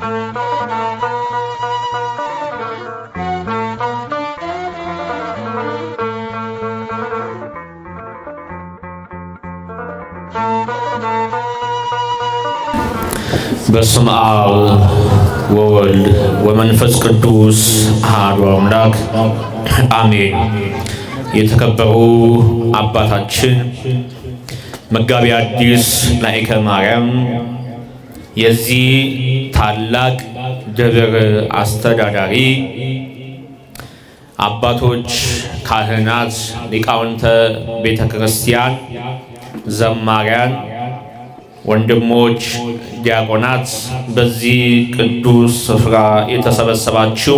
በስመ አብ ወወልድ ወመንፈስ ቅዱስ አሐዱ አምላክ አሜን። የተከበሩ አባታችን መጋቢ ሐዲስ ላይከ ማርያም የዚህ ታላቅ ደብር አስተዳዳሪ፣ አባቶች፣ ካህናት፣ ሊቃውንተ ቤተ ክርስቲያን፣ ዘማሪያን ወንድሞች ዲያቆናት፣ በዚህ ቅዱስ ስፍራ የተሰበሰባችሁ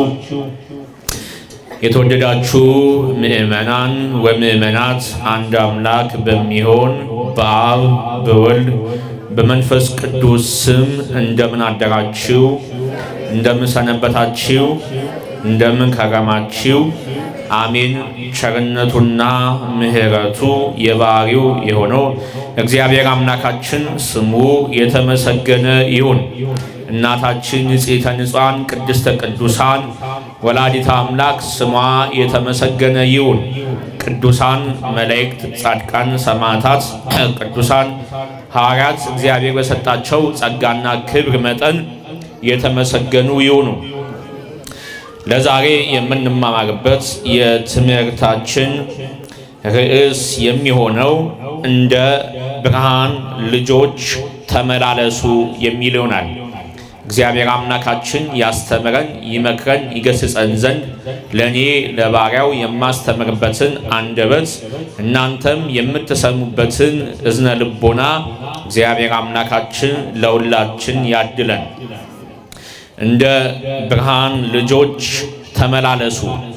የተወደዳችሁ ምእመናን ወምእመናት አንድ አምላክ በሚሆን በአብ በወልድ በመንፈስ ቅዱስ ስም እንደምን አደራችሁ? እንደምን ሰነበታችሁ? እንደምን ከረማችሁ? አሜን። ቸርነቱና ምሕረቱ የባህሪው የሆነው እግዚአብሔር አምላካችን ስሙ የተመሰገነ ይሁን። እናታችን ንጽሕተ ንጹሐን ቅድስተ ቅዱሳን ወላዲተ አምላክ ስሟ የተመሰገነ ይሁን። ቅዱሳን መላእክት፣ ጻድቃን፣ ሰማዕታት፣ ቅዱሳን ሐዋርያት እግዚአብሔር በሰጣቸው ጸጋና ክብር መጠን የተመሰገኑ ይሁኑ። ለዛሬ የምንማማርበት የትምህርታችን ርዕስ የሚሆነው እንደ ብርሃን ልጆች ተመላለሱ የሚል ይሆናል። እግዚአብሔር አምላካችን ያስተምረን፣ ይመክረን፣ ይገስጸን ዘንድ ለእኔ ለባሪያው የማስተምርበትን አንደበት እናንተም የምትሰሙበትን እዝነ ልቦና እግዚአብሔር አምላካችን ለሁላችን ያድለን። እንደ ብርሃን ልጆች ተመላለሱ።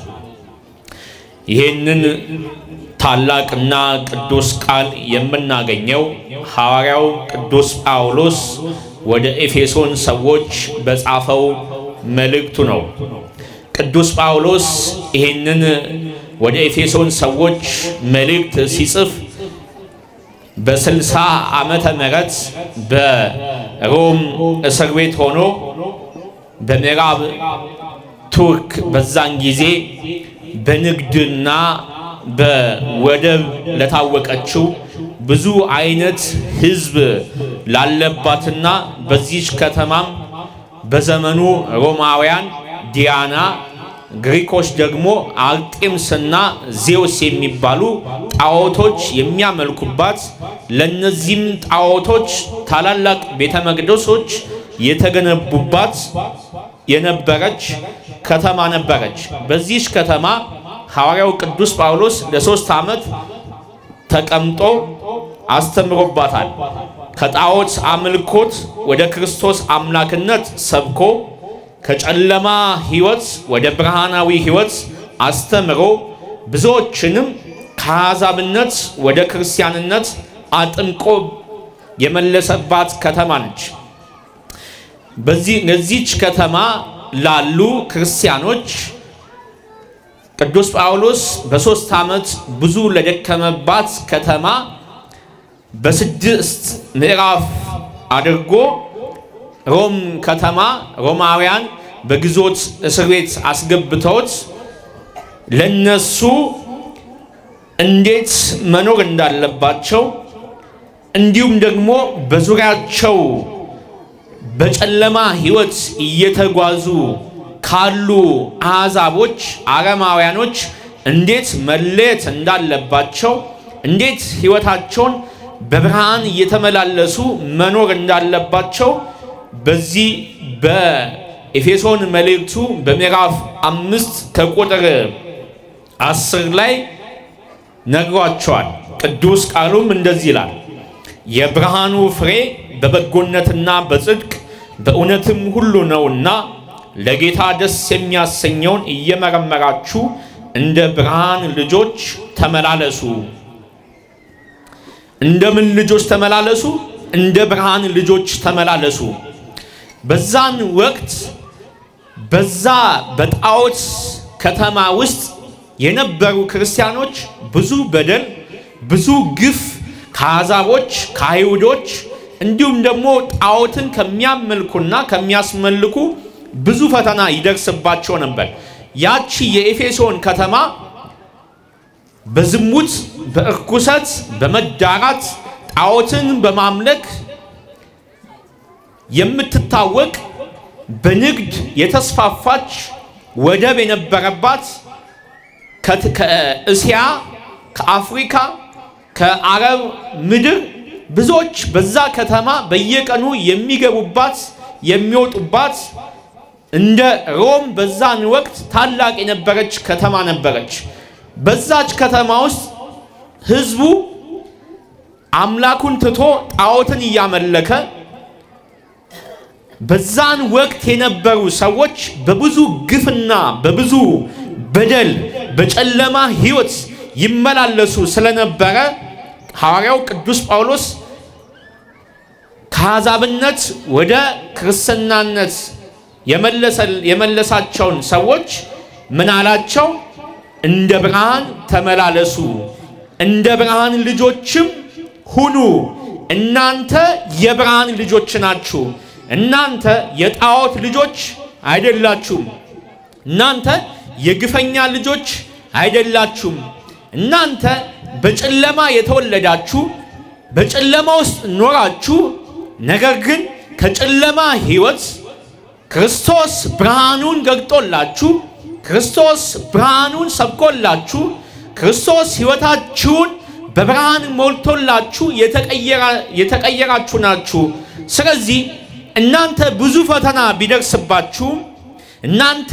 ይህንን ታላቅና ቅዱስ ቃል የምናገኘው ሐዋርያው ቅዱስ ጳውሎስ ወደ ኤፌሶን ሰዎች በጻፈው መልእክቱ ነው። ቅዱስ ጳውሎስ ይህንን ወደ ኤፌሶን ሰዎች መልእክት ሲጽፍ በስልሳ ዓመተ ምህረት በሮም እስር ቤት ሆኖ በምዕራብ ቱርክ በዛን ጊዜ በንግድና በወደብ ለታወቀችው ብዙ አይነት ሕዝብ ላለባትና በዚች ከተማም በዘመኑ ሮማውያን ዲያና፣ ግሪኮች ደግሞ አርጤምስና ዜውስ የሚባሉ ጣዖቶች የሚያመልኩባት ለነዚህም ጣዖቶች ታላላቅ ቤተ መቅደሶች የተገነቡባት የነበረች ከተማ ነበረች። በዚች ከተማ ሐዋርያው ቅዱስ ጳውሎስ ለሶስት ዓመት ተቀምጦ አስተምሮባታል። ከጣዖት አምልኮት ወደ ክርስቶስ አምላክነት ሰብኮ ከጨለማ ሕይወት ወደ ብርሃናዊ ሕይወት አስተምሮ ብዙዎችንም ከአሕዛብነት ወደ ክርስቲያንነት አጥምቆ የመለሰባት ከተማ ነች። በዚህች ከተማ ላሉ ክርስቲያኖች ቅዱስ ጳውሎስ በሦስት ዓመት ብዙ ለደከመባት ከተማ በስድስት ምዕራፍ አድርጎ ሮም ከተማ ሮማውያን በግዞት እስር ቤት አስገብተውት ለነሱ እንዴት መኖር እንዳለባቸው እንዲሁም ደግሞ በዙሪያቸው በጨለማ ሕይወት እየተጓዙ ካሉ አሕዛቦች አረማውያኖች እንዴት መለየት እንዳለባቸው እንዴት ሕይወታቸውን በብርሃን እየተመላለሱ መኖር እንዳለባቸው በዚህ በኤፌሶን መልእክቱ በምዕራፍ አምስት ከቁጥር አስር ላይ ነግሯቸዋል። ቅዱስ ቃሉም እንደዚህ ይላል፣ የብርሃኑ ፍሬ በበጎነትና በጽድቅ በእውነትም ሁሉ ነውና ለጌታ ደስ የሚያሰኘውን እየመረመራችሁ እንደ ብርሃን ልጆች ተመላለሱ። እንደምን ልጆች ተመላለሱ? እንደ ብርሃን ልጆች ተመላለሱ። በዛን ወቅት በዛ በጣዖት ከተማ ውስጥ የነበሩ ክርስቲያኖች ብዙ በደል፣ ብዙ ግፍ ከአሕዛቦች ከአይሁዶች እንዲሁም ደግሞ ጣዖትን ከሚያመልኩና ከሚያስመልኩ ብዙ ፈተና ይደርስባቸው ነበር። ያቺ የኤፌሶን ከተማ በዝሙት፣ በእርኩሰት፣ በመዳራት ጣዖትን በማምለክ የምትታወቅ በንግድ የተስፋፋች ወደብ የነበረባት ከእስያ፣ ከአፍሪካ፣ ከአረብ ምድር ብዙዎች በዛ ከተማ በየቀኑ የሚገቡባት የሚወጡባት እንደ ሮም በዛን ወቅት ታላቅ የነበረች ከተማ ነበረች። በዛች ከተማ ውስጥ ሕዝቡ አምላኩን ትቶ ጣዖትን እያመለከ በዛን ወቅት የነበሩ ሰዎች በብዙ ግፍና በብዙ በደል በጨለማ ሕይወት ይመላለሱ ስለነበረ ሐዋርያው ቅዱስ ጳውሎስ ከአሕዛብነት ወደ ክርስትናነት የመለሳቸውን ሰዎች ምን አላቸው? እንደ ብርሃን ተመላለሱ፣ እንደ ብርሃን ልጆችም ሁኑ። እናንተ የብርሃን ልጆች ናችሁ። እናንተ የጣዖት ልጆች አይደላችሁም። እናንተ የግፈኛ ልጆች አይደላችሁም። እናንተ በጨለማ የተወለዳችሁ በጨለማ ውስጥ ኖራችሁ፣ ነገር ግን ከጨለማ ሕይወት ክርስቶስ ብርሃኑን ገልጦላችሁ ክርስቶስ ብርሃኑን ሰብኮላችሁ ክርስቶስ ሕይወታችሁን በብርሃን ሞልቶላችሁ የተቀየራችሁ ናችሁ። ስለዚህ እናንተ ብዙ ፈተና ቢደርስባችሁም እናንተ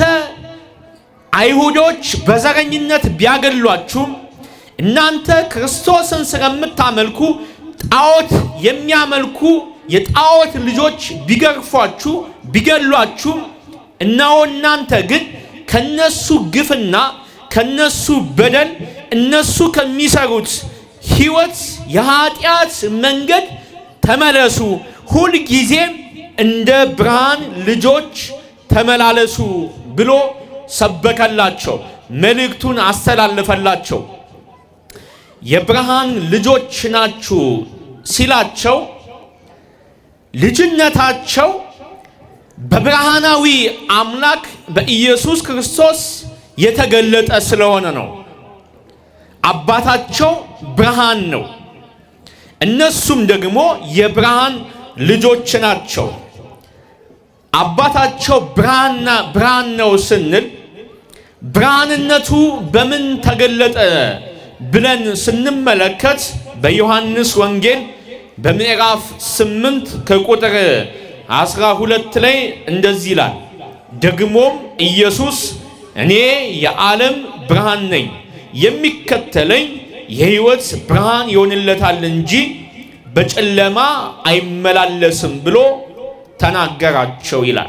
አይሁዶች በዘረኝነት ቢያገሏችሁም እናንተ ክርስቶስን ስለምታመልኩ ጣዖት የሚያመልኩ የጣዖት ልጆች ቢገርፏችሁ ቢገሏችሁም እነሆ እናንተ ግን ከነሱ ግፍና ከነሱ በደል እነሱ ከሚሰሩት ሕይወት የኃጢአት መንገድ ተመለሱ፣ ሁልጊዜም እንደ ብርሃን ልጆች ተመላለሱ ብሎ ሰበከላቸው። መልእክቱን አስተላለፈላቸው። የብርሃን ልጆች ናችሁ ሲላቸው ልጅነታቸው በብርሃናዊ አምላክ በኢየሱስ ክርስቶስ የተገለጠ ስለሆነ ነው። አባታቸው ብርሃን ነው። እነሱም ደግሞ የብርሃን ልጆች ናቸው። አባታቸው ብርሃንና ብርሃን ነው ስንል ብርሃንነቱ በምን ተገለጠ ብለን ስንመለከት በዮሐንስ ወንጌል በምዕራፍ ስምንት ከቁጥር አስራ ሁለት ላይ እንደዚህ ይላል። ደግሞም ኢየሱስ እኔ የዓለም ብርሃን ነኝ፣ የሚከተለኝ የሕይወት ብርሃን ይሆንለታል እንጂ በጨለማ አይመላለስም ብሎ ተናገራቸው ይላል።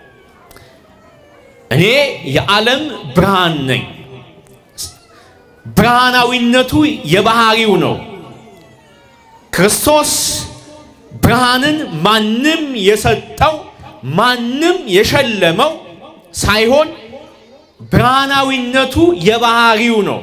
እኔ የዓለም ብርሃን ነኝ። ብርሃናዊነቱ የባህሪው ነው። ክርስቶስ ብርሃንን ማንም የሰጠው ማንም የሸለመው ሳይሆን ብርሃናዊነቱ የባህሪው ነው።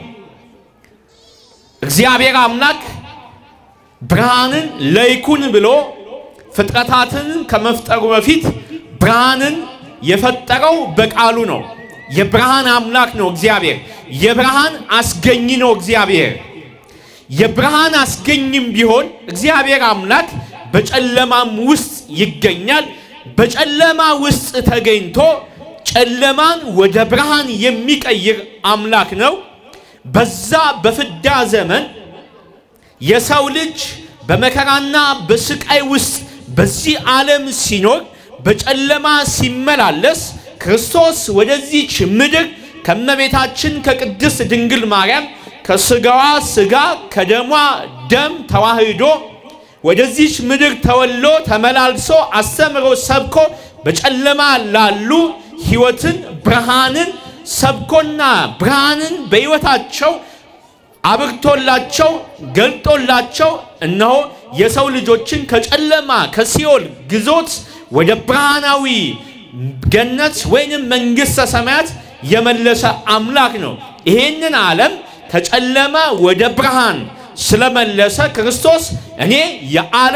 እግዚአብሔር አምላክ ብርሃንን ለይኩን ብሎ ፍጥረታትን ከመፍጠሩ በፊት ብርሃንን የፈጠረው በቃሉ ነው። የብርሃን አምላክ ነው እግዚአብሔር። የብርሃን አስገኝ ነው እግዚአብሔር። የብርሃን አስገኝም ቢሆን እግዚአብሔር አምላክ በጨለማም ውስጥ ይገኛል። በጨለማ ውስጥ ተገኝቶ ጨለማን ወደ ብርሃን የሚቀይር አምላክ ነው። በዛ በፍዳ ዘመን የሰው ልጅ በመከራና በስቃይ ውስጥ በዚህ ዓለም ሲኖር በጨለማ ሲመላለስ ክርስቶስ ወደዚች ምድር ከመቤታችን ከቅድስት ድንግል ማርያም ከስጋዋ ስጋ ከደሟ ደም ተዋህዶ ወደዚች ምድር ተወሎ ተመላልሶ አስተምሮ ሰብኮ በጨለማ ላሉ ሕይወትን ብርሃንን ሰብኮና ብርሃንን በሕይወታቸው አብርቶላቸው ገልጦላቸው እነሆ የሰው ልጆችን ከጨለማ ከሲኦል ግዞት ወደ ብርሃናዊ ገነት ወይንም መንግሥተ ሰማያት የመለሰ አምላክ ነው። ይሄንን ዓለም ከጨለማ ወደ ብርሃን ስለመለሰ ክርስቶስ እኔ የዓለም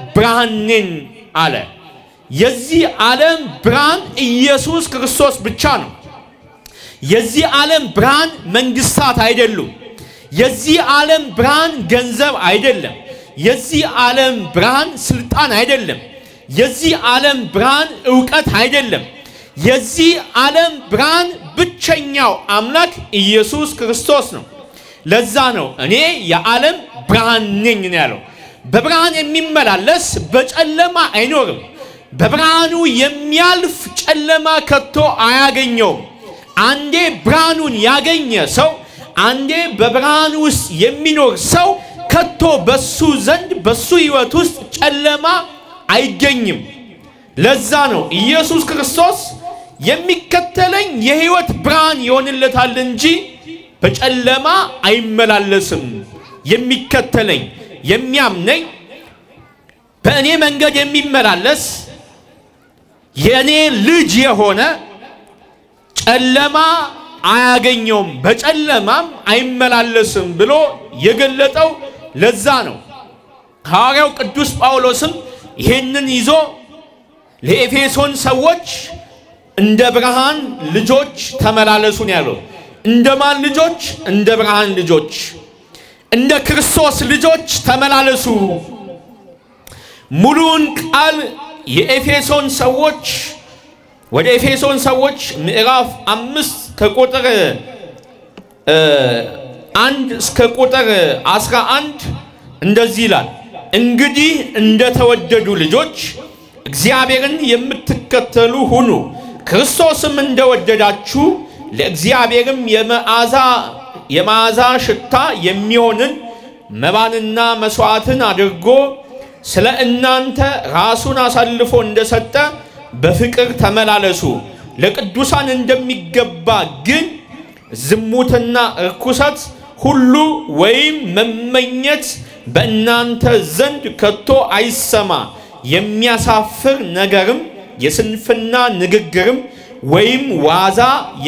ብርሃን ነኝ አለ። የዚህ ዓለም ብርሃን ኢየሱስ ክርስቶስ ብቻ ነው። የዚህ ዓለም ብርሃን መንግስታት አይደሉም። የዚህ ዓለም ብርሃን ገንዘብ አይደለም። የዚህ ዓለም ብርሃን ስልጣን አይደለም። የዚህ ዓለም ብርሃን እውቀት አይደለም። የዚህ ዓለም ብርሃን ብቸኛው አምላክ ኢየሱስ ክርስቶስ ነው። ለዛ ነው እኔ የዓለም ብርሃን ነኝ ነው ያለው። በብርሃን የሚመላለስ በጨለማ አይኖርም። በብርሃኑ የሚያልፍ ጨለማ ከቶ አያገኘውም። አንዴ ብርሃኑን ያገኘ ሰው አንዴ በብርሃን ውስጥ የሚኖር ሰው ከቶ በሱ ዘንድ በሱ ሕይወት ውስጥ ጨለማ አይገኝም። ለዛ ነው ኢየሱስ ክርስቶስ የሚከተለኝ የሕይወት ብርሃን ይሆንለታል እንጂ በጨለማ አይመላለስም። የሚከተለኝ የሚያምነኝ በእኔ መንገድ የሚመላለስ የእኔ ልጅ የሆነ ጨለማ አያገኘውም፣ በጨለማም አይመላለስም ብሎ የገለጠው ለዛ ነው። ሐዋርያው ቅዱስ ጳውሎስም ይህንን ይዞ ለኤፌሶን ሰዎች እንደ ብርሃን ልጆች ተመላለሱ ነው ያለው። እንደማን ልጆች? እንደ ብርሃን ልጆች፣ እንደ ክርስቶስ ልጆች ተመላለሱ። ሙሉውን ቃል የኤፌሶን ሰዎች ወደ ኤፌሶን ሰዎች ምዕራፍ አምስት ከቁጥር አንድ እስከ ቁጥር አስራ አንድ እንደዚህ ይላል። እንግዲህ እንደተወደዱ ልጆች እግዚአብሔርን የምትከተሉ ሁኑ፣ ክርስቶስም እንደወደዳችሁ ለእግዚአብሔርም የመዓዛ የመዓዛ ሽታ የሚሆንን መባንና መሥዋዕትን አድርጎ ስለ እናንተ ራሱን አሳልፎ እንደሰጠ በፍቅር ተመላለሱ። ለቅዱሳን እንደሚገባ ግን ዝሙትና እርኩሰት ሁሉ ወይም መመኘት በእናንተ ዘንድ ከቶ አይሰማ። የሚያሳፍር ነገርም የስንፍና ንግግርም ወይም ዋዛ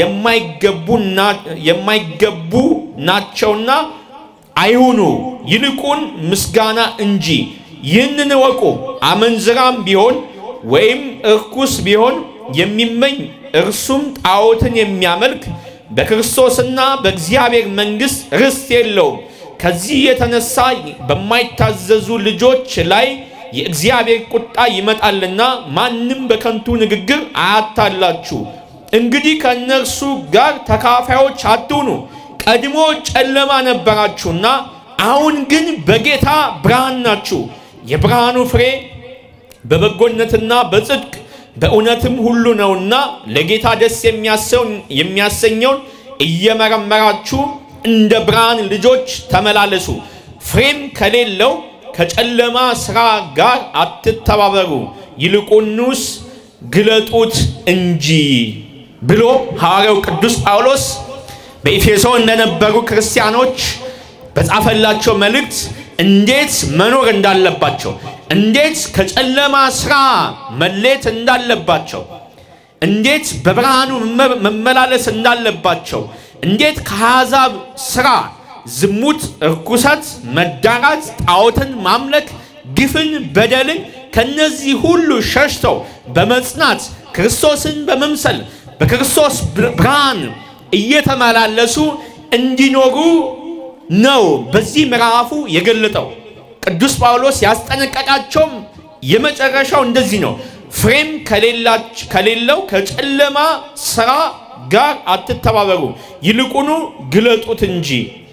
የማይገቡ ናቸውና አይሁኑ፣ ይልቁን ምስጋና እንጂ። ይህንን እወቁ፣ አመንዝራም ቢሆን ወይም እርኩስ ቢሆን የሚመኝ እርሱም ጣዖትን የሚያመልክ በክርስቶስና በእግዚአብሔር መንግሥት ርስት የለውም። ከዚህ የተነሳ በማይታዘዙ ልጆች ላይ የእግዚአብሔር ቁጣ ይመጣልና ማንም በከንቱ ንግግር አያታላችሁ። እንግዲህ ከእነርሱ ጋር ተካፋዮች አትሁኑ። ቀድሞ ጨለማ ነበራችሁና አሁን ግን በጌታ ብርሃን ናችሁ። የብርሃኑ ፍሬ በበጎነትና በጽድቅ በእውነትም ሁሉ ነውና ለጌታ ደስ የሚያሰኘውን እየመረመራችሁ እንደ ብርሃን ልጆች ተመላለሱ። ፍሬም ከሌለው ከጨለማ ሥራ ጋር አትተባበሩ፣ ይልቁንስ ግለጡት እንጂ ብሎ ሐዋርያው ቅዱስ ጳውሎስ በኤፌሶን ለነበሩ ክርስቲያኖች በጻፈላቸው መልእክት እንዴት መኖር እንዳለባቸው፣ እንዴት ከጨለማ ሥራ መሌት እንዳለባቸው፣ እንዴት በብርሃኑ መመላለስ እንዳለባቸው፣ እንዴት ከአሕዛብ ሥራ ዝሙት፣ እርኩሰት፣ መዳራት፣ ጣዖትን ማምለክ፣ ግፍን፣ በደልን ከነዚህ ሁሉ ሸሽተው በመጽናት ክርስቶስን በመምሰል በክርስቶስ ብርሃን እየተመላለሱ እንዲኖሩ ነው በዚህ ምዕራፉ የገለጠው። ቅዱስ ጳውሎስ ያስጠነቀቃቸውም የመጨረሻው እንደዚህ ነው። ፍሬም ከሌለው ከጨለማ ሥራ ጋር አትተባበሩ፣ ይልቁኑ ግለጡት እንጂ።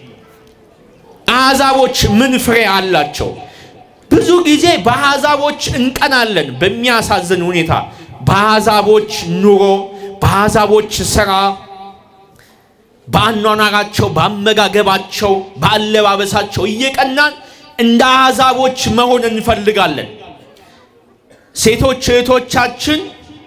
አሕዛቦች ምን ፍሬ አላቸው? ብዙ ጊዜ በአሕዛቦች እንቀናለን። በሚያሳዝን ሁኔታ በአሕዛቦች ኑሮ፣ በአሕዛቦች ሥራ በአኗኗራቸው፣ በአመጋገባቸው፣ በአለባበሳቸው እየቀናን እንደ አሕዛቦች መሆን እንፈልጋለን። ሴቶች እህቶቻችን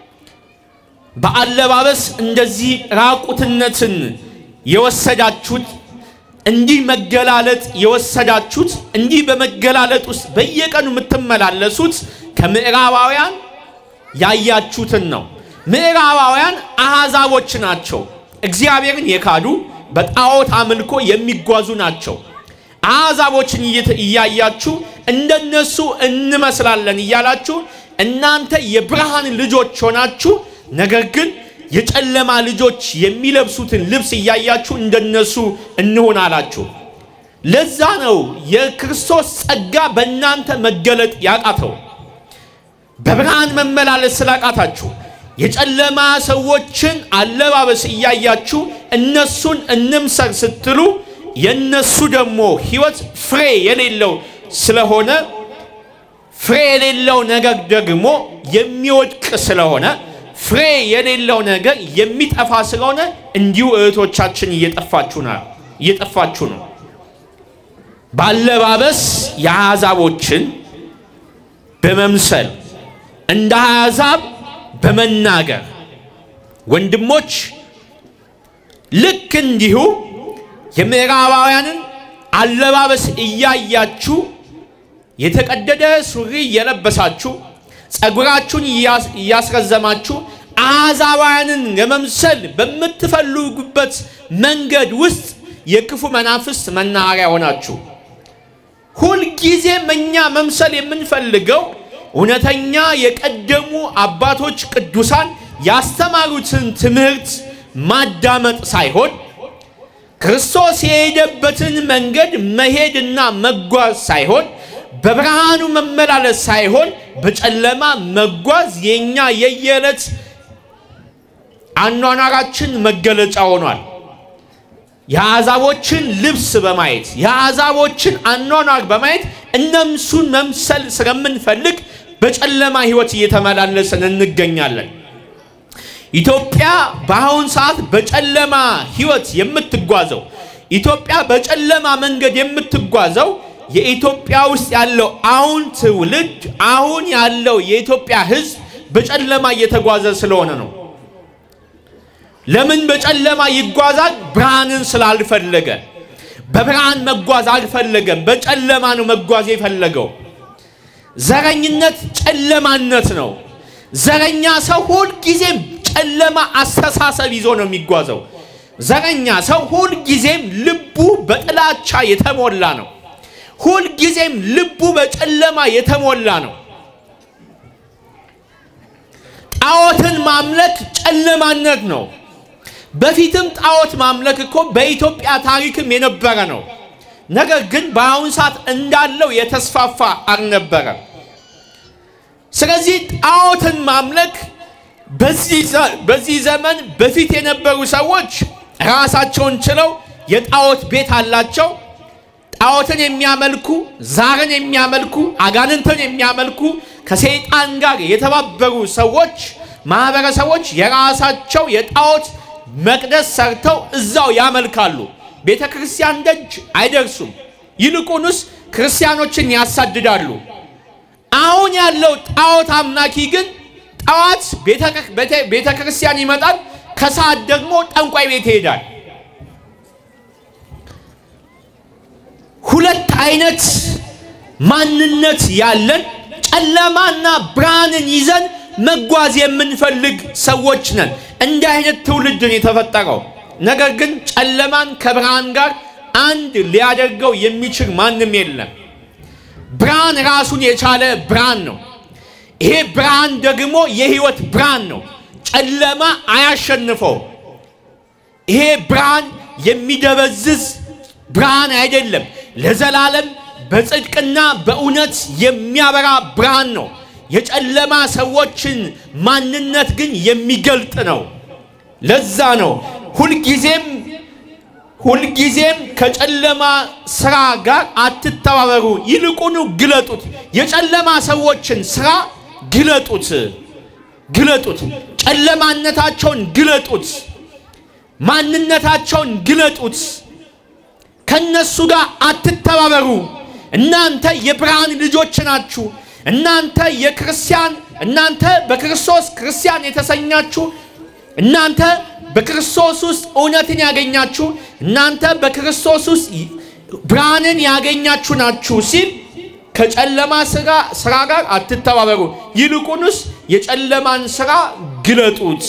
በአለባበስ እንደዚህ ራቁትነትን የወሰዳችሁት እንዲህ መገላለጥ የወሰዳችሁት እንዲህ በመገላለጥ ውስጥ በየቀኑ የምትመላለሱት ከምዕራባውያን ያያችሁትን ነው። ምዕራባውያን አሕዛቦች ናቸው። እግዚአብሔርን የካዱ በጣዖት አምልኮ የሚጓዙ ናቸው። አሕዛቦችን እያያችሁ እንደነሱ እንመስላለን እያላችሁ እናንተ የብርሃን ልጆች ሆናችሁ ነገር ግን የጨለማ ልጆች የሚለብሱትን ልብስ እያያችሁ እንደነሱ እንሆን አላችሁ። ለዛ ነው የክርስቶስ ጸጋ በእናንተ መገለጥ ያቃተው። በብርሃን መመላለስ ስላቃታችሁ የጨለማ ሰዎችን አለባበስ እያያችሁ እነሱን እንምሰር ስትሉ የነሱ ደግሞ ሕይወት ፍሬ የሌለው ስለሆነ ፍሬ የሌለው ነገር ደግሞ የሚወድቅ ስለሆነ ፍሬ የሌለው ነገር የሚጠፋ ስለሆነ እንዲሁ እህቶቻችን እየጠፋችሁ ነው እየጠፋችሁ ነው። ባለባበስ የአሕዛቦችን በመምሰል እንደ አሕዛብ በመናገር ወንድሞች ልክ እንዲሁ የምዕራባውያንን አለባበስ እያያችሁ የተቀደደ ሱሪ እየለበሳችሁ ጸጉራችሁን እያስረዘማችሁ አሕዛባውያንን ለመምሰል በምትፈልጉበት መንገድ ውስጥ የክፉ መናፍስት መናኸሪያ ሆናችሁ ሁልጊዜም እኛ መምሰል የምንፈልገው እውነተኛ የቀደሙ አባቶች ቅዱሳን ያስተማሩትን ትምህርት ማዳመጥ ሳይሆን ክርስቶስ የሄደበትን መንገድ መሄድና መጓዝ ሳይሆን በብርሃኑ መመላለስ ሳይሆን በጨለማ መጓዝ የኛ የየዕለት አኗኗራችን መገለጫ ሆኗል። የአሕዛቦችን ልብስ በማየት የአሕዛቦችን አኗኗር በማየት እነምሱን መምሰል ስለምንፈልግ በጨለማ ሕይወት እየተመላለስን እንገኛለን። ኢትዮጵያ በአሁን ሰዓት በጨለማ ሕይወት የምትጓዘው ኢትዮጵያ በጨለማ መንገድ የምትጓዘው የኢትዮጵያ ውስጥ ያለው አሁን ትውልድ አሁን ያለው የኢትዮጵያ ሕዝብ በጨለማ እየተጓዘ ስለሆነ ነው። ለምን በጨለማ ይጓዛል? ብርሃንን ስላልፈለገ። በብርሃን መጓዝ አልፈለገም። በጨለማ ነው መጓዝ የፈለገው። ዘረኝነት ጨለማነት ነው። ዘረኛ ሰው ሁልጊዜም ጨለማ አስተሳሰብ ይዞ ነው የሚጓዘው። ዘረኛ ሰው ሁልጊዜም ልቡ በጥላቻ የተሞላ ነው። ሁልጊዜም ልቡ በጨለማ የተሞላ ነው። ጣዖትን ማምለክ ጨለማነት ነው። በፊትም ጣዖት ማምለክ እኮ በኢትዮጵያ ታሪክም የነበረ ነው። ነገር ግን በአሁን ሰዓት እንዳለው የተስፋፋ አልነበረም። ስለዚህ ጣዖትን ማምለክ በዚህ ዘመን በፊት የነበሩ ሰዎች ራሳቸውን ችለው የጣዖት ቤት አላቸው። ጣዖትን የሚያመልኩ ዛርን የሚያመልኩ አጋንንትን የሚያመልኩ ከሰይጣን ጋር የተባበሩ ሰዎች ማህበረሰቦች የራሳቸው የጣዖት መቅደስ ሰርተው እዛው ያመልካሉ። ቤተ ክርስቲያን ደጅ አይደርሱም። ይልቁንስ ክርስቲያኖችን ያሳድዳሉ። አሁን ያለው ጣዖት አምላኪ ግን ጠዋት ቤተ ክርስቲያን ይመጣል፣ ከሰዓት ደግሞ ጠንቋይ ቤት ይሄዳል። ሁለት አይነት ማንነት ያለን ጨለማና ብርሃንን ይዘን መጓዝ የምንፈልግ ሰዎች ነን። እንዲህ አይነት ትውልድን የተፈጠረው ነገር ግን ጨለማን ከብርሃን ጋር አንድ ሊያደርገው የሚችል ማንም የለም። ብርሃን ራሱን የቻለ ብርሃን ነው። ይሄ ብርሃን ደግሞ የህይወት ብርሃን ነው። ጨለማ አያሸንፈው። ይሄ ብርሃን የሚደበዝዝ ብርሃን አይደለም። ለዘላለም በጽድቅና በእውነት የሚያበራ ብርሃን ነው። የጨለማ ሰዎችን ማንነት ግን የሚገልጥ ነው። ለዛ ነው ሁልጊዜም ሁልጊዜም ከጨለማ ስራ ጋር አትተባበሩ፣ ይልቁኑ ግለጡት። የጨለማ ሰዎችን ስራ ግለጡት፣ ግለጡት። ጨለማነታቸውን ግለጡት፣ ማንነታቸውን ግለጡት። ከነሱ ጋር አትተባበሩ። እናንተ የብርሃን ልጆች ናችሁ። እናንተ የክርስቲያን እናንተ በክርስቶስ ክርስቲያን የተሰኛችሁ እናንተ በክርስቶስ ውስጥ እውነትን ያገኛችሁ እናንተ በክርስቶስ ውስጥ ብርሃንን ያገኛችሁ ናችሁ ሲል ከጨለማ ስራ ጋር አትተባበሩ፣ ይልቁንስ የጨለማን ስራ ግለጡት።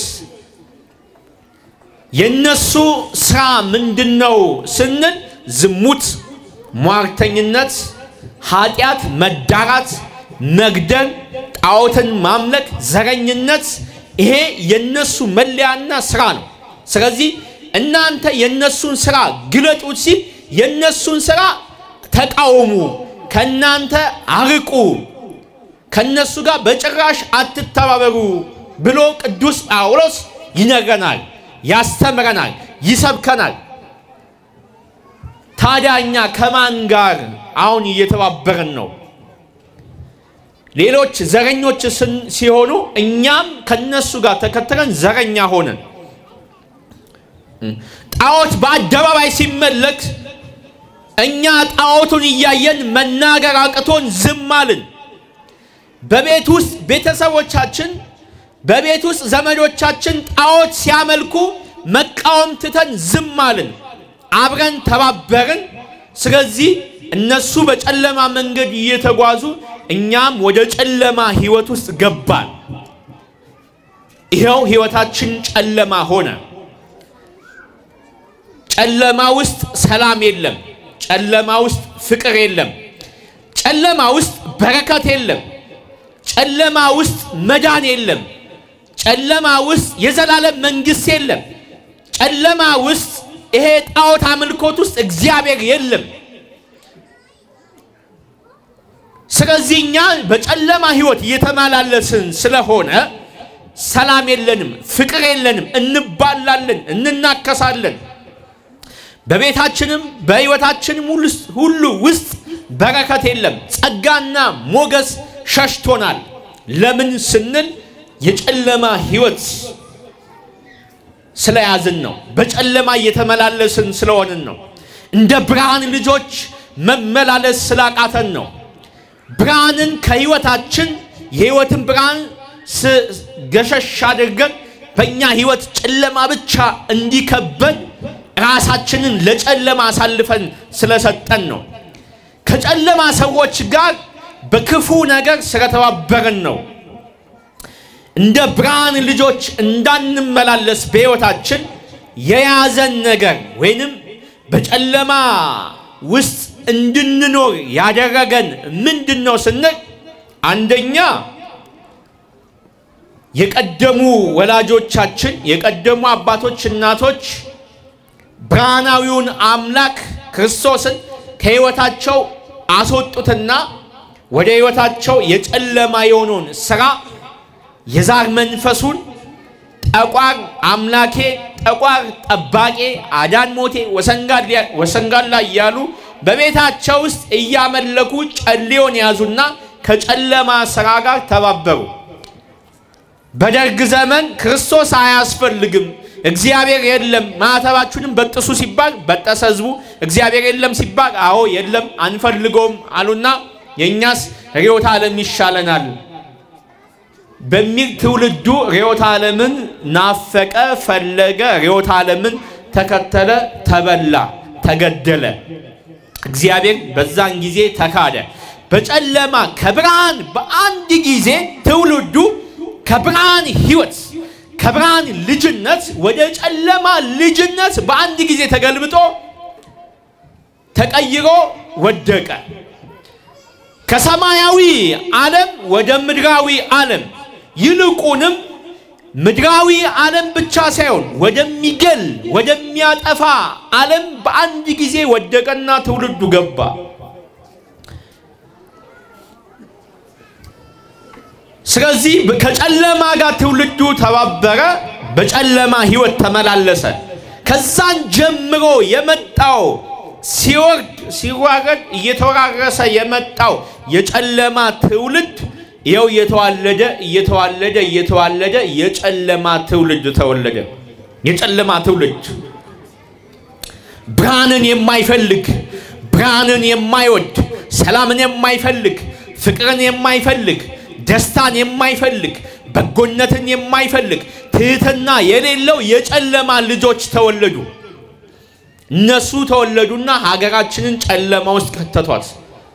የነሱ ስራ ምንድን ነው ስንል ዝሙት፣ ሟርተኝነት፣ ኃጢአት፣ መዳራት፣ መግደል፣ ጣዖትን ማምለክ፣ ዘረኝነት ይሄ የነሱ መለያና ስራ ነው። ስለዚህ እናንተ የነሱን ስራ ግለጡት ሲል የነሱን ስራ ተቃወሙ፣ ከእናንተ አርቁ፣ ከነሱ ጋር በጭራሽ አትተባበሩ ብሎ ቅዱስ ጳውሎስ ይነግረናል፣ ያስተምረናል፣ ይሰብከናል። ታዲያ እኛ ከማን ጋር አሁን እየተባበርን ነው? ሌሎች ዘረኞች ሲሆኑ እኛም ከነሱ ጋር ተከትለን ዘረኛ ሆነን፣ ጣዖት በአደባባይ ሲመለክ እኛ ጣዖቱን እያየን መናገር አቅቶን ዝም አልን። በቤት ውስጥ ቤተሰቦቻችን፣ በቤት ውስጥ ዘመዶቻችን ጣዖት ሲያመልኩ መቃወም ትተን ዝም አልን። አብረን ተባበርን። ስለዚህ እነሱ በጨለማ መንገድ እየተጓዙ እኛም ወደ ጨለማ ህይወት ውስጥ ገባን። ይኸው ህይወታችን ጨለማ ሆነ። ጨለማ ውስጥ ሰላም የለም። ጨለማ ውስጥ ፍቅር የለም። ጨለማ ውስጥ በረከት የለም። ጨለማ ውስጥ መዳን የለም። ጨለማ ውስጥ የዘላለም መንግስት የለም። ጨለማ ውስጥ ይሄ ጣዖት አምልኮት ውስጥ እግዚአብሔር የለም። ስለዚህ እኛ በጨለማ ህይወት እየተመላለስን ስለሆነ ሰላም የለንም፣ ፍቅር የለንም፣ እንባላለን፣ እንናከሳለን። በቤታችንም በህይወታችንም ሁሉ ውስጥ በረከት የለም። ጸጋና ሞገስ ሸሽቶናል። ለምን ስንል የጨለማ ህይወት ስለያዝን ነው። በጨለማ እየተመላለስን ስለሆንን ነው። እንደ ብርሃን ልጆች መመላለስ ስላቃተን ነው። ብርሃንን ከህይወታችን የህይወትን ብርሃን ገሸሽ አድርገን በእኛ ህይወት ጨለማ ብቻ እንዲከበን ራሳችንን ለጨለማ አሳልፈን ስለሰጠን ነው። ከጨለማ ሰዎች ጋር በክፉ ነገር ስለተባበርን ነው። እንደ ብርሃን ልጆች እንዳንመላለስ በህይወታችን የያዘን ነገር ወይንም በጨለማ ውስጥ እንድንኖር ያደረገን ምንድን ነው ስንል አንደኛ የቀደሙ ወላጆቻችን የቀደሙ አባቶች፣ እናቶች ብርሃናዊውን አምላክ ክርስቶስን ከህይወታቸው አስወጡትና ወደ ህይወታቸው የጨለማ የሆነውን ስራ የዛር መንፈሱን ጠቋር አምላኬ፣ ጠቋር ጠባቄ፣ አዳን ሞቴ፣ ወሰንጋላ እያሉ በቤታቸው ውስጥ እያመለኩ ጨሌውን ያዙና ከጨለማ ስራ ጋር ተባበሩ። በደርግ ዘመን ክርስቶስ አያስፈልግም፣ እግዚአብሔር የለም፣ ማዕተባችሁንም በጥሱ ሲባል በጠሰ ህዝቡ። እግዚአብሔር የለም ሲባል አዎ የለም አንፈልገውም አሉና የእኛስ ርዕዮተ ዓለም ይሻለናል በሚል ትውልዱ ርዕዮተ ዓለምን ናፈቀ፣ ፈለገ፣ ርዕዮተ ዓለምን ተከተለ፣ ተበላ፣ ተገደለ። እግዚአብሔር በዛን ጊዜ ተካደ። በጨለማ ከብርሃን በአንድ ጊዜ ትውልዱ ከብርሃን ህይወት ከብርሃን ልጅነት ወደ ጨለማ ልጅነት በአንድ ጊዜ ተገልብጦ ተቀይሮ ወደቀ። ከሰማያዊ ዓለም ወደ ምድራዊ ዓለም ይልቁንም ምድራዊ ዓለም ብቻ ሳይሆን ወደሚገል ወደሚያጠፋ ዓለም በአንድ ጊዜ ወደቀና ትውልዱ ገባ። ስለዚህ ከጨለማ ጋር ትውልዱ ተባበረ፣ በጨለማ ህይወት ተመላለሰ። ከዛን ጀምሮ የመጣው ሲወርድ ሲዋረድ እየተወራረሰ የመጣው የጨለማ ትውልድ ይኸው እየተዋለደ እየተዋለደ እየተዋለደ የጨለማ ትውልድ ተወለደ። የጨለማ ትውልድ ብርሃንን የማይፈልግ ብርሃንን የማይወድ ሰላምን የማይፈልግ ፍቅርን የማይፈልግ ደስታን የማይፈልግ በጎነትን የማይፈልግ ትህትና የሌለው የጨለማ ልጆች ተወለዱ። እነሱ ተወለዱና ሀገራችንን ጨለማ ውስጥ ከተቷት።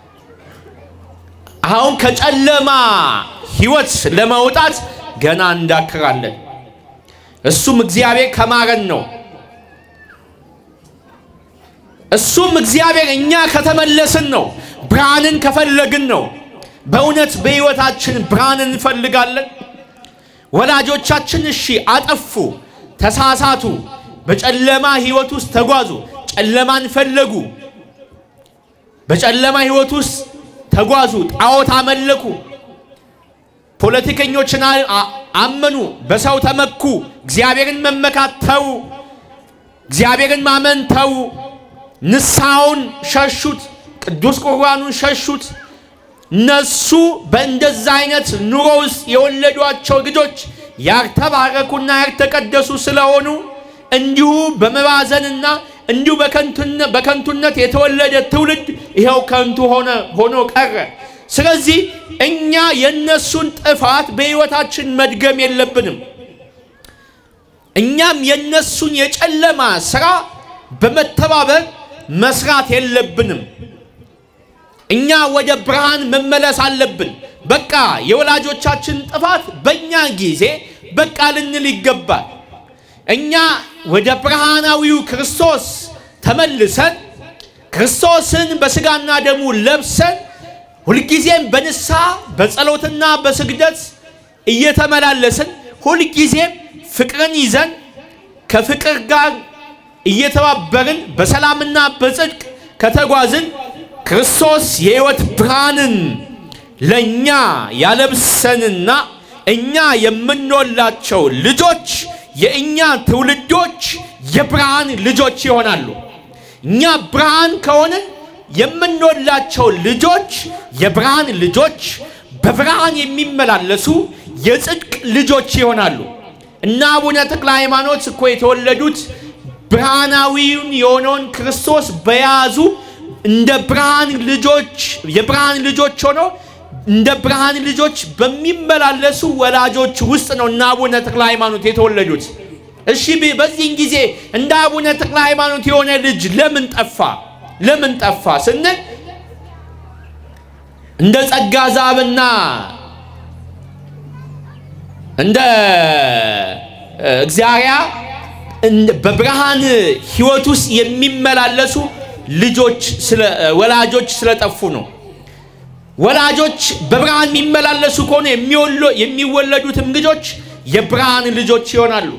አሁን ከጨለማ ህይወት ለመውጣት ገና እንዳክራለን። እሱም እግዚአብሔር ከማረን ነው። እሱም እግዚአብሔር እኛ ከተመለስን ነው፣ ብርሃንን ከፈለግን ነው። በእውነት በሕይወታችን ብርሃንን እንፈልጋለን። ወላጆቻችን እሺ አጠፉ፣ ተሳሳቱ፣ በጨለማ ሕይወት ውስጥ ተጓዙ፣ ጨለማን ፈለጉ፣ በጨለማ ሕይወት ውስጥ ተጓዙ፣ ጣዖት አመለኩ፣ ፖለቲከኞችን አመኑ፣ በሰው ተመኩ፣ እግዚአብሔርን መመካት ተዉ፣ እግዚአብሔርን ማመን ተዉ፣ ንስሐውን ሸሹት፣ ቅዱስ ቁርባኑን ሸሹት። እነሱ በእንደዛ አይነት ኑሮ ውስጥ የወለዷቸው ልጆች ያልተባረኩና ያልተቀደሱ ስለሆኑ እንዲሁ በመባዘንና እንዲሁ በከንቱነት የተወለደ ትውልድ ይኸው ከንቱ ሆነ ሆኖ ቀረ። ስለዚህ እኛ የነሱን ጥፋት በሕይወታችን መድገም የለብንም። እኛም የነሱን የጨለማ ስራ በመተባበር መስራት የለብንም። እኛ ወደ ብርሃን መመለስ አለብን። በቃ የወላጆቻችን ጥፋት በእኛ ጊዜ በቃ ልንል ይገባል። እኛ ወደ ብርሃናዊው ክርስቶስ ተመልሰን ክርስቶስን በሥጋና ደሙ ለብሰን ሁልጊዜም በንስሐ በጸሎትና በስግደት እየተመላለስን ሁልጊዜም ፍቅርን ይዘን ከፍቅር ጋር እየተባበርን በሰላምና በጽድቅ ከተጓዝን ክርስቶስ የሕይወት ብርሃንን ለእኛ ያለብሰንና እኛ የምንወላቸው ልጆች የእኛ ትውልዶች የብርሃን ልጆች ይሆናሉ። እኛ ብርሃን ከሆንን የምንወላቸው ልጆች የብርሃን ልጆች በብርሃን የሚመላለሱ የጽድቅ ልጆች ይሆናሉ እና አቡነ ተክለ ሃይማኖት እኮ የተወለዱት ብርሃናዊውን የሆነውን ክርስቶስ በያዙ እንደ ብርሃን ልጆች የብርሃን ልጆች ሆነው እንደ ብርሃን ልጆች በሚመላለሱ ወላጆች ውስጥ ነው እና አቡነ ተክለ ሃይማኖት የተወለዱት። እሺ በዚህን ጊዜ እንደ አቡነ ተክለ ሃይማኖት የሆነ ልጅ ለምን ጠፋ? ለምን ጠፋ ስንል እንደ ጸጋ ዛብና እንደ እግዚአብሔር በብርሃን ሕይወት ውስጥ የሚመላለሱ ልጆች ወላጆች ስለጠፉ ነው። ወላጆች በብርሃን የሚመላለሱ ከሆነ የሚወለዱትም ልጆች የብርሃን ልጆች ይሆናሉ።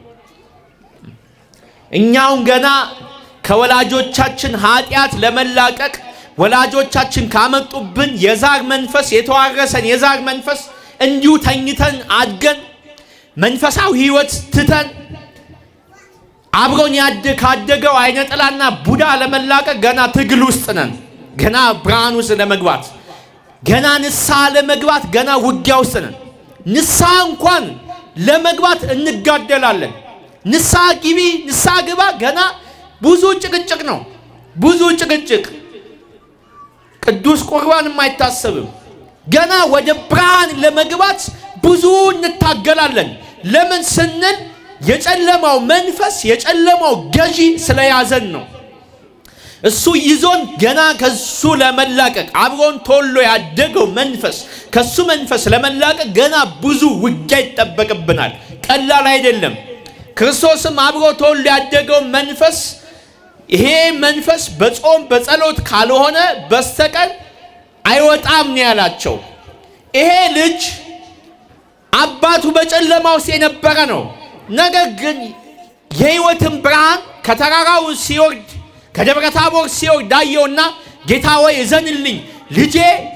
እኛውን ገና ከወላጆቻችን ኃጢአት ለመላቀቅ ወላጆቻችን ካመጡብን የዛር መንፈስ የተዋረሰን የዛር መንፈስ እንዲሁ ተኝተን አድገን መንፈሳዊ ሕይወት ትተን አብሮን ያድ ካደገው አይነ ጥላና ቡዳ ለመላቀቅ ገና ትግል ውስጥ ነን። ገና ብርሃን ውስጥ ለመግባት ገና ንስሐ ለመግባት ገና ውጊያ ውስጥ ነን። ንስሐ እንኳን ለመግባት እንጋደላለን። ንስሐ ግቢ፣ ንስሐ ግባ፣ ገና ብዙ ጭቅጭቅ ነው። ብዙ ጭቅጭቅ፣ ቅዱስ ቁርባንም አይታሰብም። ገና ወደ ብርሃን ለመግባት ብዙ እንታገላለን። ለምን ስንል የጨለማው መንፈስ የጨለማው ገዢ ስለያዘን ነው። እሱ ይዞን ገና ከሱ ለመላቀቅ አብሮን ቶሎ ያደገው መንፈስ ከሱ መንፈስ ለመላቀቅ ገና ብዙ ውጊያ ይጠበቅብናል። ቀላል አይደለም። ክርስቶስም አብሮ ቶሎ ያደገው መንፈስ ይሄ መንፈስ በጾም በጸሎት ካልሆነ በስተቀር አይወጣም ነው ያላቸው። ይሄ ልጅ አባቱ በጨለማ ውስጥ የነበረ ነው። ነገር ግን የሕይወትን ብርሃን ከተራራው ሲወርድ ከደብረ ታቦር ሲወርድ አየውና ጌታ ወይ እዘንልኝ፣ ልጄ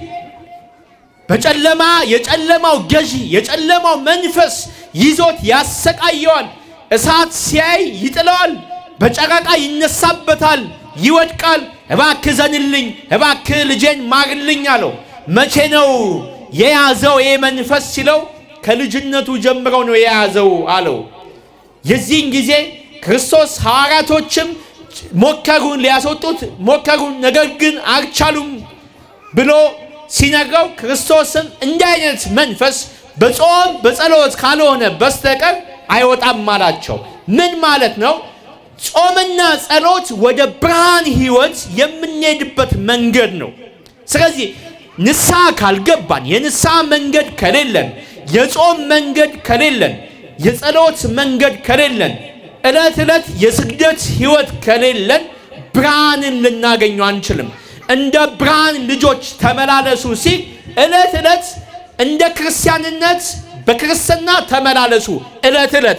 በጨለማ የጨለማው ገዢ የጨለማው መንፈስ ይዞት ያሰቃየዋል። እሳት ሲያይ ይጥለዋል፣ በጨረቃ ይነሳበታል፣ ይወድቃል። እባክህ ዘንልኝ፣ እባክህ ልጄን ማርልኝ አለው። መቼ ነው የያዘው ይሄ መንፈስ ሲለው ከልጅነቱ ጀምረው ነው የያዘው አለው። የዚህን ጊዜ ክርስቶስ ሐዋርያቶችም ሞከሩን፣ ሊያስወጡት ሞከሩን፣ ነገር ግን አልቻሉም ብሎ ሲነግረው ክርስቶስም እንዲህ አይነት መንፈስ በጾም በጸሎት ካልሆነ በስተቀር አይወጣም አላቸው። ምን ማለት ነው? ጾምና ጸሎት ወደ ብርሃን ሕይወት የምንሄድበት መንገድ ነው። ስለዚህ ንስሐ ካልገባን፣ የንስሐ መንገድ ከሌለን፣ የጾም መንገድ ከሌለን፣ የጸሎት መንገድ ከሌለን፣ ዕለት ዕለት የስግደት ሕይወት ከሌለን ብርሃንን ልናገኘው አንችልም። እንደ ብርሃን ልጆች ተመላለሱ ሲል ዕለት ዕለት እንደ ክርስቲያንነት በክርስትና ተመላለሱ። ዕለት ዕለት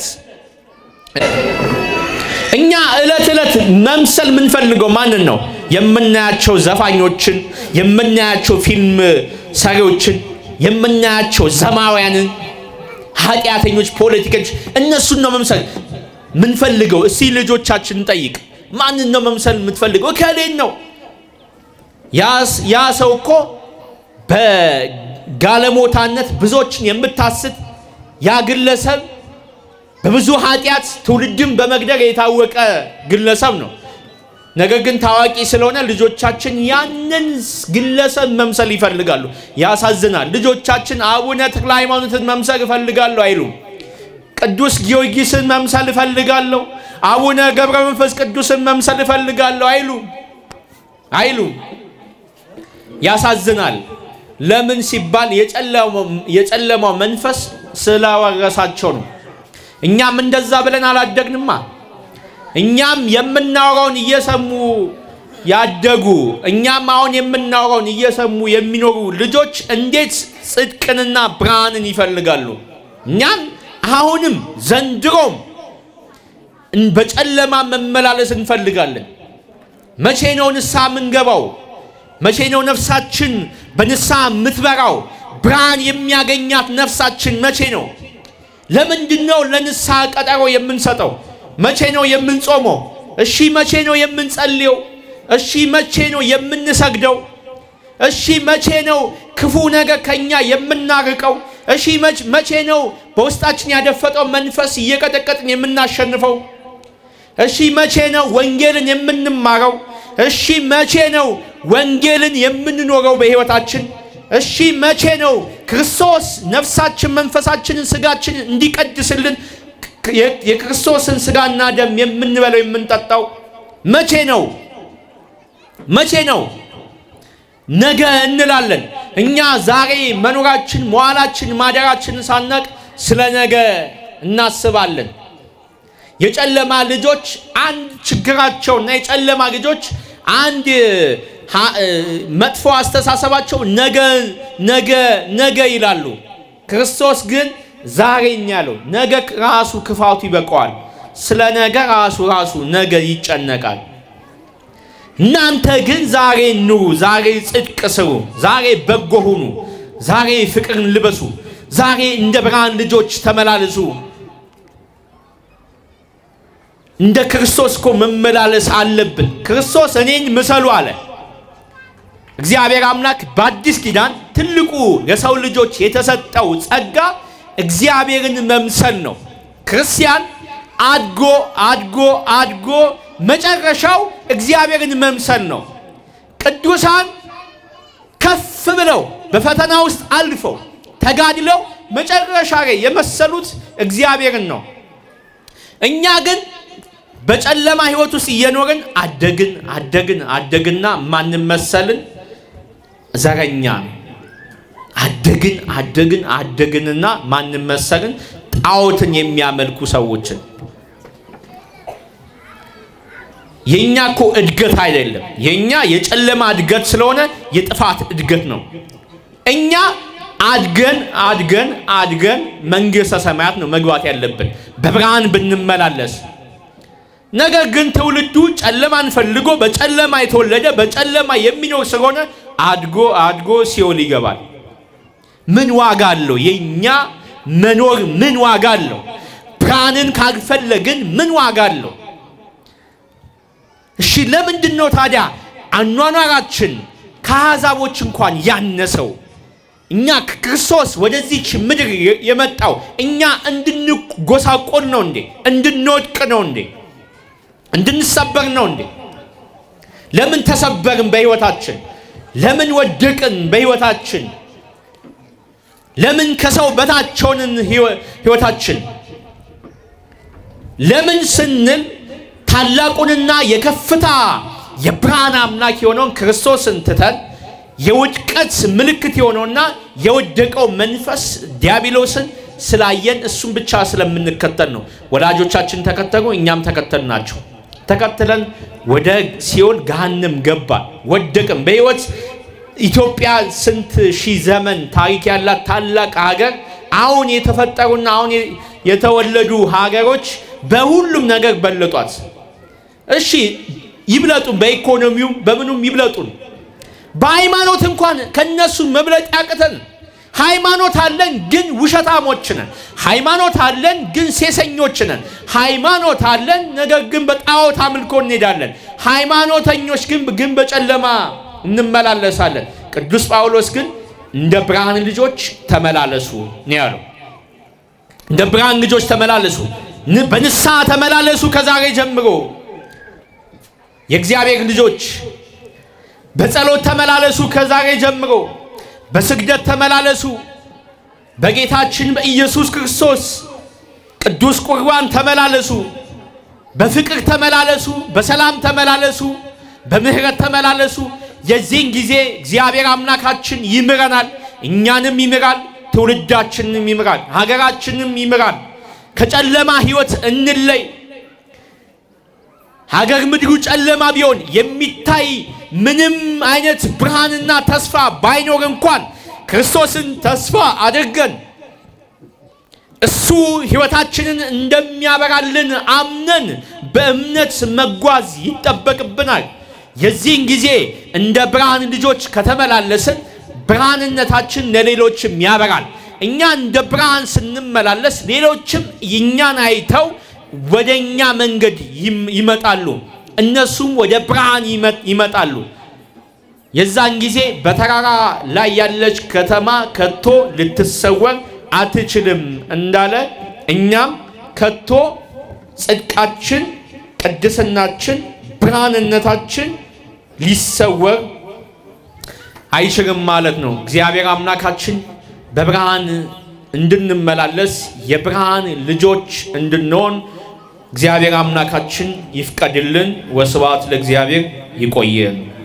እኛ ዕለት ዕለት መምሰል የምንፈልገው ማንን ነው? የምናያቸው ዘፋኞችን፣ የምናያቸው ፊልም ሰሪዎችን፣ የምናያቸው ዘማውያንን፣ ኃጢአተኞች፣ ፖለቲከኞች እነሱን ነው መምሰል ምንፈልገው። እስቲ ልጆቻችን እንጠይቅ። ማንን ነው መምሰል የምትፈልገው? እከሌን ነው። ያ ሰው እኮ በጋለሞታነት ብዙዎችን የምታስት ያ ግለሰብ በብዙ ኃጢአት ትውልድን በመግደል የታወቀ ግለሰብ ነው። ነገር ግን ታዋቂ ስለሆነ ልጆቻችን ያንን ግለሰብ መምሰል ይፈልጋሉ። ያሳዝናል። ልጆቻችን አቡነ ተክለ ሃይማኖትን መምሰል እፈልጋለሁ አይሉም። ቅዱስ ጊዮርጊስን መምሰል እፈልጋለሁ፣ አቡነ ገብረ መንፈስ ቅዱስን መምሰል እፈልጋለሁ አይሉም አይሉም። ያሳዝናል። ለምን ሲባል የጨለማው መንፈስ ስላወረሳቸው ነው። እኛም እንደዛ ብለን አላደግንማ። እኛም የምናወራውን እየሰሙ ያደጉ እኛም አሁን የምናወራውን እየሰሙ የሚኖሩ ልጆች እንዴት ጽድቅንና ብርሃንን ይፈልጋሉ? እኛም አሁንም ዘንድሮም በጨለማ መመላለስ እንፈልጋለን። መቼ ነው ንስሐ የምንገባው? መቼ ነው ነፍሳችን በንስሐ የምትበራው? ብርሃን የሚያገኛት ነፍሳችን መቼ ነው? ለምንድን ነው ለንስሐ ቀጠሮ የምንሰጠው? መቼ ነው የምንጾመው? እሺ መቼ ነው የምንጸልየው? እሺ መቼ ነው የምንሰግደው? እሺ መቼ ነው ክፉ ነገር ከኛ የምናርቀው? እሺ መቼ ነው በውስጣችን ያደፈጠው መንፈስ እየቀጠቀጥን የምናሸንፈው? እሺ መቼ ነው ወንጌልን የምንማረው? እሺ መቼ ነው ወንጌልን የምንኖረው በሕይወታችን? እሺ መቼ ነው ክርስቶስ ነፍሳችን፣ መንፈሳችንን፣ ስጋችንን እንዲቀድስልን የክርስቶስን ስጋና ደም የምንበለው የምንጠጣው? መቼ ነው? መቼ ነው? ነገ እንላለን። እኛ ዛሬ መኖራችን፣ መዋላችን፣ ማደራችንን ሳናቅ ስለ ነገ እናስባለን። የጨለማ ልጆች አንድ ችግራቸውና የጨለማ ልጆች አንድ መጥፎ አስተሳሰባቸው ነገ ነገ ነገ ይላሉ። ክርስቶስ ግን ዛሬኝ ያለው ነገ ራሱ ክፋቱ ይበቀዋል። ስለ ነገ ራሱ ራሱ ነገ ይጨነቃል። እናንተ ግን ዛሬ ኑሩ፣ ዛሬ ጽድቅ ስሩ፣ ዛሬ በጎ ሁኑ፣ ዛሬ ፍቅርን ልበሱ፣ ዛሬ እንደ ብርሃን ልጆች ተመላለሱ። እንደ ክርስቶስ እኮ መመላለስ አለብን። ክርስቶስ እኔን ምሰሉ አለ። እግዚአብሔር አምላክ በአዲስ ኪዳን ትልቁ የሰው ልጆች የተሰጠው ጸጋ እግዚአብሔርን መምሰል ነው። ክርስቲያን አድጎ አድጎ አድጎ መጨረሻው እግዚአብሔርን መምሰል ነው። ቅዱሳን ከፍ ብለው በፈተና ውስጥ አልፈው ተጋድለው መጨረሻ ላይ የመሰሉት እግዚአብሔርን ነው። እኛ ግን በጨለማ ሕይወት ውስጥ እየኖርን አደግን አደግን አደግና ማንም መሰልን ዘረኛ አደግን አደግን አደግንና ማንም መሰልን ጣዖትን የሚያመልኩ ሰዎችን የኛ እኮ እድገት አይደለም። የኛ የጨለማ እድገት ስለሆነ የጥፋት እድገት ነው። እኛ አድገን አድገን አድገን መንግሥተ ሰማያት ነው መግባት ያለብን በብርሃን ብንመላለስ። ነገር ግን ትውልዱ ጨለማን ፈልጎ በጨለማ የተወለደ በጨለማ የሚኖር ስለሆነ አድጎ አድጎ ሲኦል ይገባል። ምን ዋጋ አለው? የኛ መኖር ምን ዋጋ አለው? ብርሃንን ካልፈለግን ምን ዋጋ አለው? እሺ ለምንድን ነው ታዲያ አኗኗራችን ከአሕዛቦች እንኳን ያነሰው? እኛ ክርስቶስ ወደዚች ምድር የመጣው እኛ እንድንጎሳቆል ነው እንዴ? እንድንወድቅ ነው እንዴ? እንድንሰበር ነው እንዴ? ለምን ተሰበርን በሕይወታችን? ለምን ወደቅን በሕይወታችን? ለምን ከሰው በታች ሆንን ሕይወታችን? ለምን ስንል ታላቁንና የከፍታ የብርሃን አምላክ የሆነውን ክርስቶስን ትተን የውድቀት ምልክት የሆነውና የወደቀው መንፈስ ዲያብሎስን ስላየን እሱን ብቻ ስለምንከተል ነው። ወላጆቻችን ተከተሉ፣ እኛም ተከተል ናቸው። ተከትለን ወደ ሲኦል ገሃነም ገባን፣ ወደቅን። በሕይወት ኢትዮጵያ ስንት ሺህ ዘመን ታሪክ ያላት ታላቅ ሀገር አሁን የተፈጠሩና አሁን የተወለዱ ሀገሮች በሁሉም ነገር በለጧት። እሺ ይብለጡን፣ በኢኮኖሚውም በምኑም ይብለጡን። በሃይማኖት እንኳን ከነሱ መብለጥ ያቅተን። ሃይማኖት አለን ግን ውሸታሞች ነን። ሃይማኖት አለን ግን ሴሰኞች ነን። ሃይማኖት አለን ነገር ግን በጣዖት አምልኮ እንሄዳለን። ሃይማኖተኞች ግን ግን በጨለማ እንመላለሳለን። ቅዱስ ጳውሎስ ግን እንደ ብርሃን ልጆች ተመላለሱ ነው ያለው። እንደ ብርሃን ልጆች ተመላለሱ፣ በንስሐ ተመላለሱ። ከዛሬ ጀምሮ የእግዚአብሔር ልጆች በጸሎት ተመላለሱ። ከዛሬ ጀምሮ በስግደት ተመላለሱ። በጌታችን በኢየሱስ ክርስቶስ ቅዱስ ቁርባን ተመላለሱ። በፍቅር ተመላለሱ። በሰላም ተመላለሱ። በምህረት ተመላለሱ። የዚህን ጊዜ እግዚአብሔር አምላካችን ይምረናል፣ እኛንም ይምራል፣ ትውልዳችንንም ይምራል፣ ሀገራችንም ይምራል። ከጨለማ ሕይወት እንለይ። ሀገር ምድሩ ጨለማ ቢሆን የሚታይ ምንም አይነት ብርሃንና ተስፋ ባይኖር እንኳን ክርስቶስን ተስፋ አድርገን እሱ ሕይወታችንን እንደሚያበራልን አምነን በእምነት መጓዝ ይጠበቅብናል። የዚህን ጊዜ እንደ ብርሃን ልጆች ከተመላለስን ብርሃንነታችን ለሌሎችም ያበራል። እኛ እንደ ብርሃን ስንመላለስ ሌሎችም እኛን አይተው ወደ እኛ መንገድ ይመጣሉ፣ እነሱም ወደ ብርሃን ይመጣሉ። የዛን ጊዜ በተራራ ላይ ያለች ከተማ ከቶ ልትሰወር አትችልም እንዳለ እኛም ከቶ ጽድቃችን፣ ቅድስናችን፣ ብርሃንነታችን ሊሰወር አይችልም ማለት ነው። እግዚአብሔር አምላካችን በብርሃን እንድንመላለስ የብርሃን ልጆች እንድንሆን እግዚአብሔር አምላካችን ይፍቀድልን። ወስብሐት ለእግዚአብሔር። ይቆየን።